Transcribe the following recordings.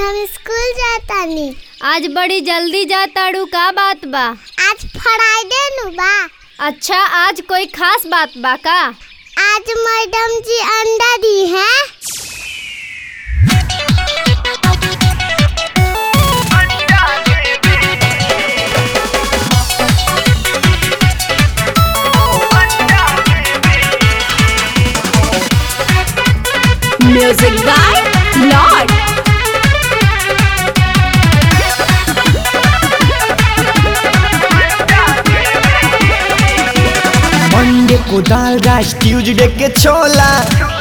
हम स्कूल जातानी आज बड़ी जल्दी जा ताड़ू का बात बा आज फ्राइडे नु बा अच्छा आज कोई खास बात बा का आज मैडम जी अंडा दी हैं म्यूजिक बाय लॉर्ड मंडे को दाल राइस ट्यूजडे के छोला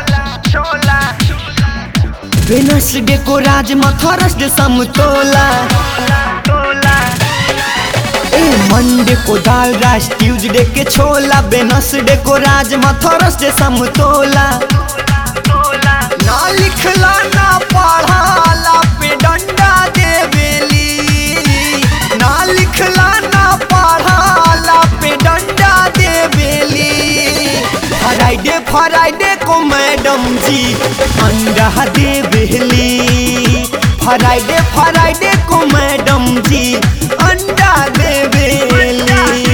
वेनसडे को राजमा थर्सडे समतोला ए मंडे को दाल राइस ट्यूजडे के छोला वेनसडे को राजमा थर्सडे समतोला ना लिखला ना पढ़ाला पे डंडा देवेली ना लिखला ना पढ़ाला पे डंडा देवेली फ्राइडे फ्राइडे को मैडम जी अंडा देवेली फ्राइडे फ्राइडे को मैडम जी अंडा देवेली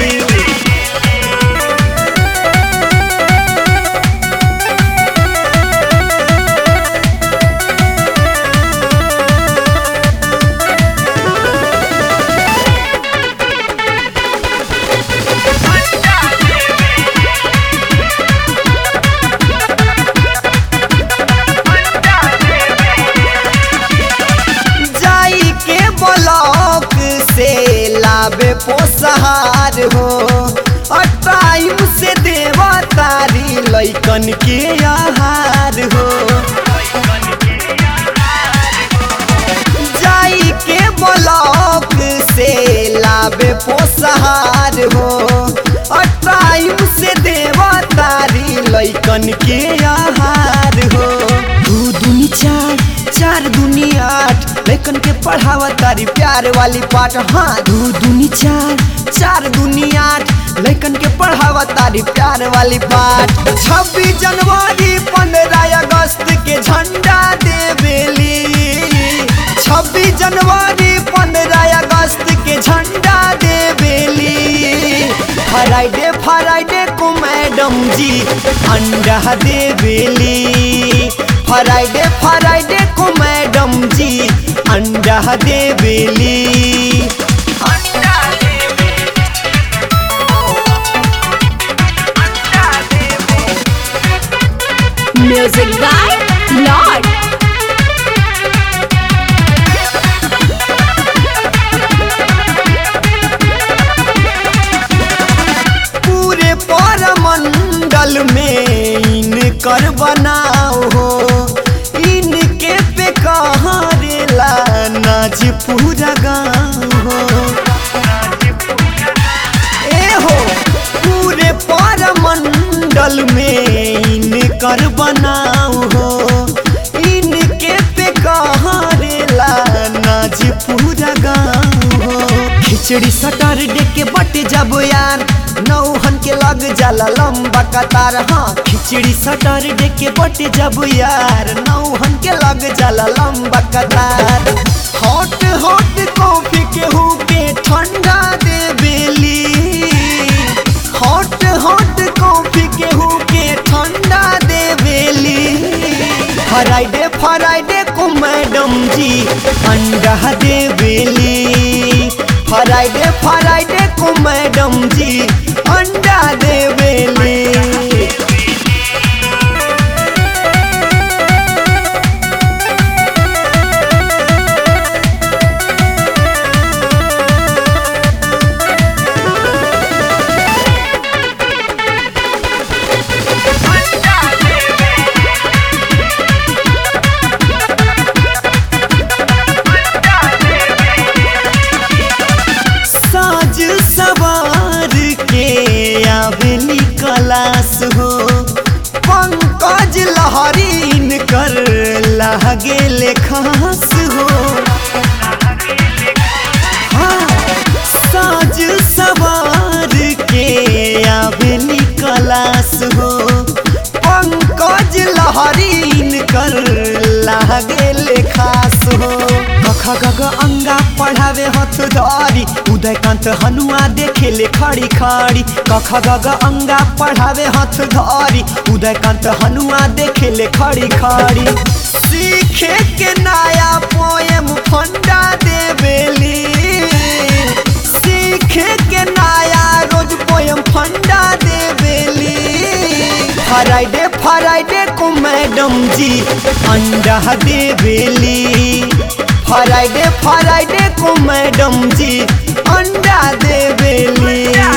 जाई के ब्लॉक से लावे पोसहार हो और टाइम से देवा तारी लैकन के आहार हो जाई के ब्लॉक से लावे पोसहार हो और टाइम से देवा तारी लैकन के आहार हो दू दूनी चार चार दूनी आठ लैकन के पढ़ावा तारी प्यार वाली पाठ हाँ दू दूनी चार चार दूनी आठ लैकन के पढ़ावा तारी प्यार वाली पाठ छब्बीस जनवरी पंद्रह अगस्त के झंडा देवेली छब्बीस जनवरी पंद्रह अगस्त के झंडा देवेली फ्राइडे फ्राइडे को मैडम जी अंडा देवेली फ्राइडे फ्राइडे को मैडम जी अंडा देवेली अंडा देवेली अंडा देवेली म्यूजिक बाय लॉर्ड पूरे परमंडल में इनकर बनाओ हो इनके पे कहाँ रेला नाच पूरा गाँव हो ए हो पूरे परमंडल में इनकर बनाओ हो इनके पे कहाँ रेला नाच पूरा गाँव हो खिचड़ी सटरडे के बट जब यार नौहन के लग जाला लंबा कतार हाँ खिचड़ी सटरडे के बट जब यार नौहन के लग जाला लंबा कतार हॉट हॉट कॉफी के हु के ठंडा दे बेली हॉट हॉट कॉफी के हु के ठंडा दे बेली फ्राइडे फ्राइडे को मैडम जी अंडा दे बेली फ्राइडे फ्राइडे को मैडम जी अंडा दे बेली साज सवार के आवेली कलास हो पंकज लहरीन कर लागेले खास हो हाँ, साज सवार के आवेली कलास हो पंकज लहरीन कर लागेले खास हो कख गग अंगा पढ़ावे हथ धरी उदयकांत हनुआ देखेले खड़ी खड़ी कख गग अंगा पढ़ावे हथ धरी उदयकांत हनुआ देखेले खड़ी खड़ी सीखे के नया पोएम फंडा देवेली सीखे के नया रोज पोएम फंडा देवेली फ्राइडे फ्राइडे को मैडम जी अंडा देवेली फ्राइडे फ्राइडे को मैडम जी अंडा देवेली